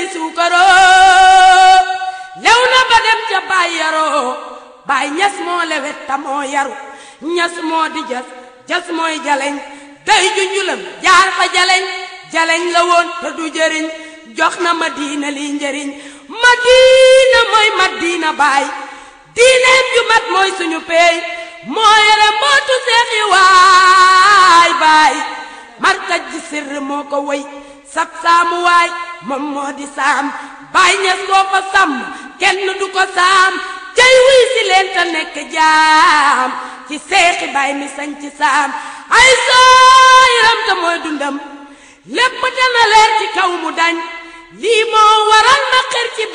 di suukaroo lew na ba dem ca baay yaroo baay ñas moo lewet ta moo yaru ñas moo di jas jas mooy jaleñ day junjulam jaar fa jaleñ jaleñ la woon te du jëriñ jox na ma diina lii njëriñ ma diina mooy ma diina baay diineem ju mat mooy suñu peey moo yore mbootu seexi waay baay markaj ji sirr moo ko woy sab saamu waay moom moo di saam baay ñes koo ko sàmm kenn du ko saam cay wuy si leen te nekk jaam ci seexi baay mi sañ ci saam ay sooyiram te mooy dundam lépp dana leer ci kaw mu dañ lii moo waral ma xër ci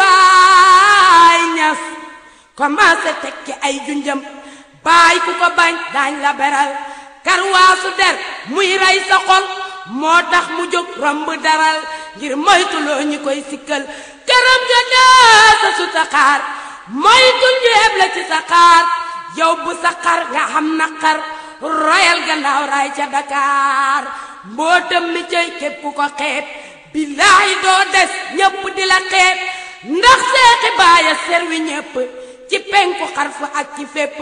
baay ñas commencé tekki ay junjam baay ku ko bañ daañ la beral karwaasu der muy rey sa xol moo tax mu jóg romb daral ngir moytuloo ñi koy sikkal këram ga daasa su sa xaar moytul ñu eb la ci sa xaar yow bu sa xar nga xam naqar royal gannaaw raay ca Dakar mbootam mi cay képp ku ko xeeb billaahi doo des ñépp di la xeeb ndax seexi baaya serwi ñépp ci penku xarfu ak ci fépp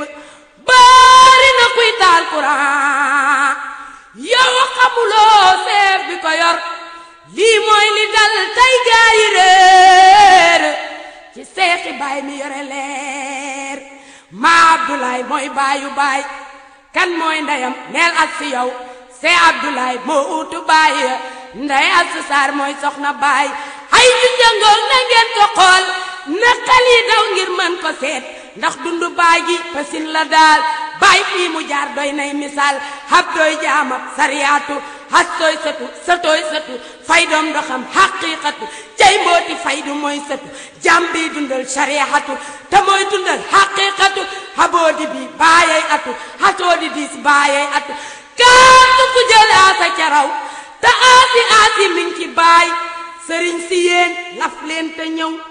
baari na kuy taal courant yow xamuloo seef bi ko yor lii mooy li dal tey gaa yi réer ci seexi baay mi yore leer maa Abdoulaye mooy baayu baay kan mooy ndeyam neel ak si yow see Abdoulaye moo uutu baay ndey ak si saar mooy soxna baay ay ju jëngoog na ngeen ko xool na xel yi daw ngir mën ko seet ndax dundu baay gi pasin la daal baay fii mu jaar doy nay misaal hab doy jaamab sariyaatu has tooy sëtu sëtooy sëtu fay doom doxam xaqiiqatu cay mbooti faydu mooy sëtu jàm bi dundal sariyatu te mooy dundal xaqiiqatu haboodi bi baayay atu hatoodi diis baayay atu kaatu ku jël aasa caraw te aasi aasi min ci baay sëriñ si yéen laf leen te ñëw